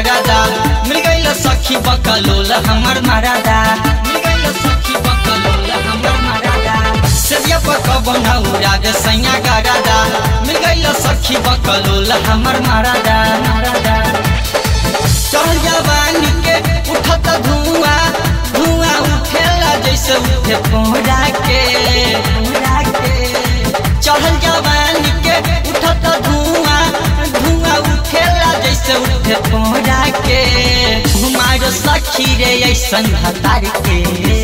गरादा मिल गइल सखी बकलोल हमर मरादा मिल गइल सखी बकलोल हमर मरादा सरिया पकब नौरा गे सैया गरादा मिल गइल सखी बकलोल हमर मरादा मरादा चढ़ जवानी के उठत धुआं धुआं उठेला जैसे उठे पोरा के पोरा के चढ़ल जवानी के उठत धुआं धुआं उठेला जैसे उठे पोरा के हमारो सखी रे ऐसन हतार के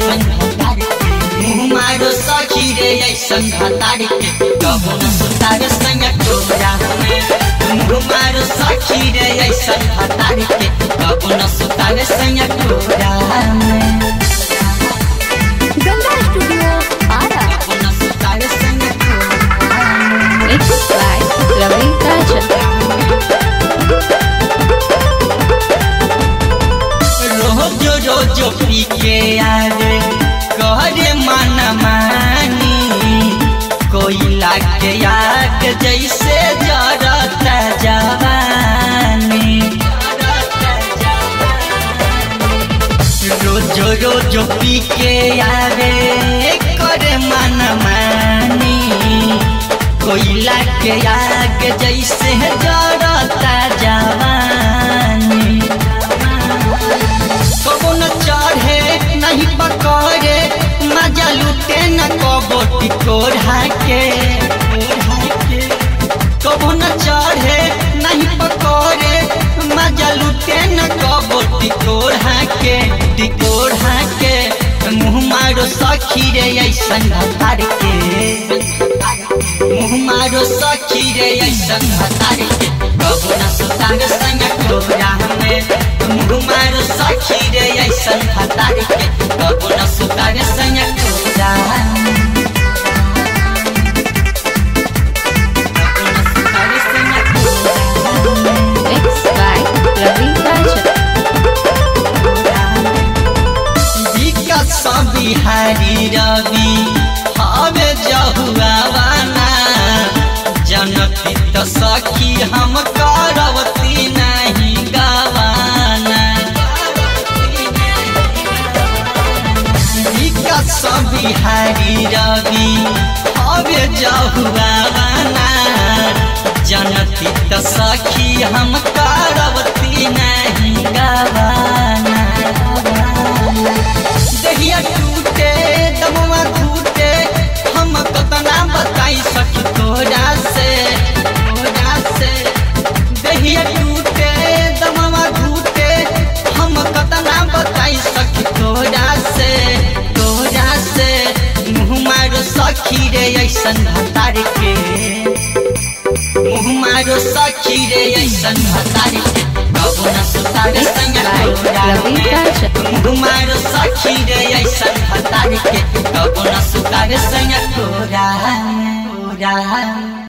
हमारो सखी रे ऐसन हतार के कबो न सुतार संग टोरा में हमारो सखी रे ऐसन हतार के कबो न सुतार संग टोरा में गंगा स्टूडियो आरा कबो न सुतार संग टोरा में मिक्स बाय रवि राजन रोजो रोजो पी के आवे करे मन मानी कोयला के आग जैसे जरता जवानी रोजो रोजो पी के आवे करे मन मानी कोयला के आग जैसे जरता जवानी कबो न चढ़े नहीं पकड़े मजा लूटे न कबो टिकोरा के कबो न चढ़े नहीं पकड़े मजा लूटे न कबो टिकोरा के टिकोरा के मुँह मारो सखी रे ऐसन हतार के मुँह मारो सखी रे ऐसन हतार के कबो न सुतार संग टोरा में मुँह मारो सखी रे ऐसन हतार के कबो न सुतार संग टोरा में कबो न सुतार संग टोरा में। मिक्स बाय रवि राजन विकस बिहारी रवि हवे जहुआवाना जनती त सखी हम करवती नहीं गवाना विकस बिहारी रवि हवे जहुआवाना जनती त सखी हम करवती नहीं गवाना दहिया टूटे दमवा टूटे हम कतना बताई सखी तोरा से तोरा से दहिया टूटे दमवा टूटे हम कतना बताई सखी तोरा से तोरा से मुँह मारो सखी रे ऐसन भतार के मुँह मारो सखी रे ऐसन भतार के कबो न सुतार संग तोरा रवि में राजन तुम्हारो सखी रे ऐसन हतार के कबो न सुतार संग तोरा तोरा